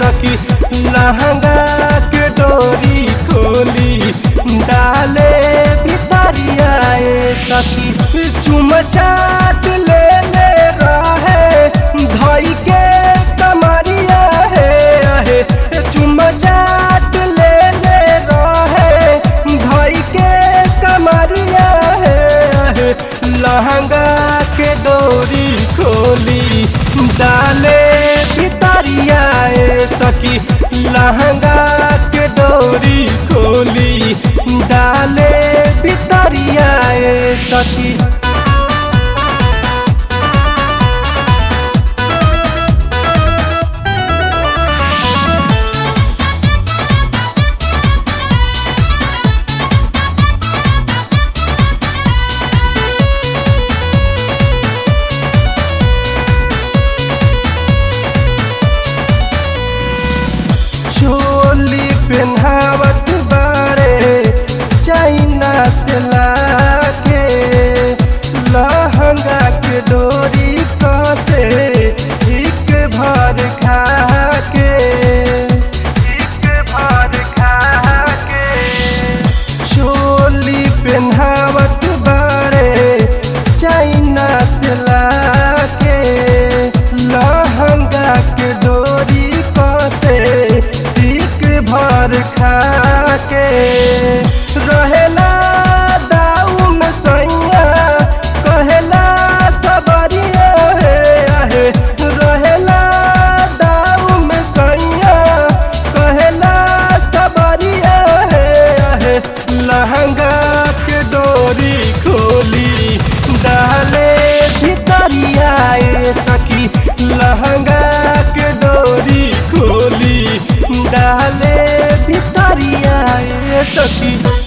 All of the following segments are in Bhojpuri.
सखी लहंगा के डोरी खोली डाले भितरिया ए सखी चुम चाट ले ले रहे धई के कमरिया हे आहे चुम चाट ले ले रहे धई के कमरिया हे आहे लहंगा के डोरी खोली डाले भितरिया ए सखी लहंगा के डोरी खोली डाले भितरिया ए सखी चोली पेन्हावत बारे चाइना से लाके लहंगा के डोरी कसे एक भर खाके एक भर खाके चोली पेन्हावत बारे चाइना से लाके लहंगा के डोरी कसे टिक भर खाके रहेला दाऊ में सैया कहेला सबरिया हे आहे रहेला दाऊ में सैया कहेला सबरिया हे आहे लहंगा के डोरी खोली डाले भितरिया ए सखी लहंगा के डोरी खोली डाले भितरिया ए सखी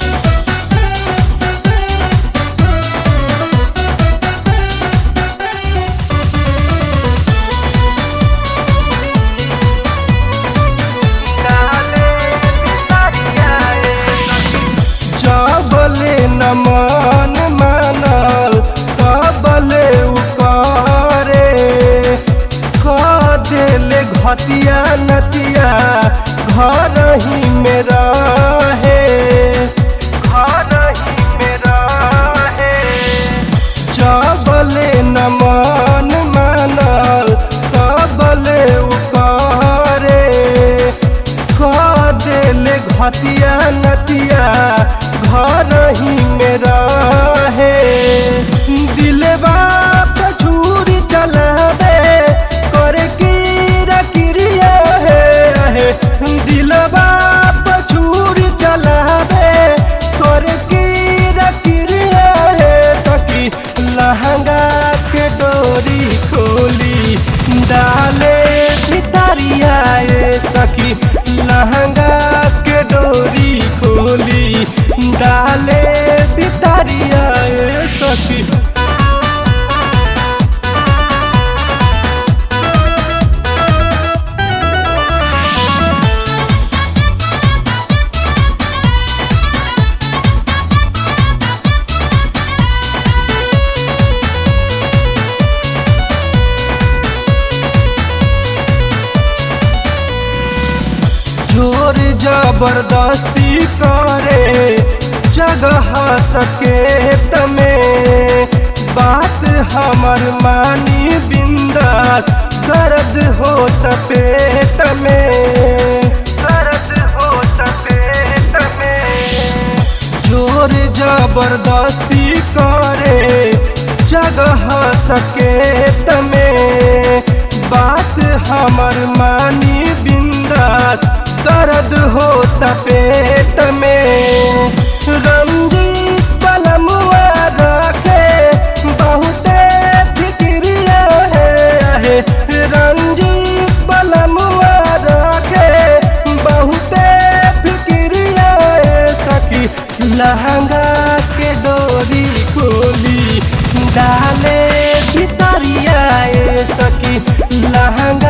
जबले न मन मानल कबले उकरे क देले घटिया नतिया घर ही में रहे घर ही में रहे जबले न मन मानल कबले उकरे क देले घटिया नतिया घर ही में रहे दिलवा पे छुरी चलावे करे कीरा किरिया है आहे दिलवा पे छुरी चलावे करे कीरा किरिया है सखी लहंगा के डोरी खोली डाले सितारिया ए सखी लहंगा के डोरी खोली डाले भितरिया ए सखी जोर जबरदस्ती करे जगह सके तमे बात हमर मानी बिंदास दर्द हो पेट में दर्द हो पेट में जोर जबरदस्ती करे जगह सके तमे बात हमर मानी बिंदास दर्द होता पेट में रंजीत पलमुआ रखे बहुते फिक्रिया है आहे रंजीत पलमुआ रखे बहुते फिक्रिया है सखी लहंगा के डोरी खोली डाले भितरिया ए सखी लहंगा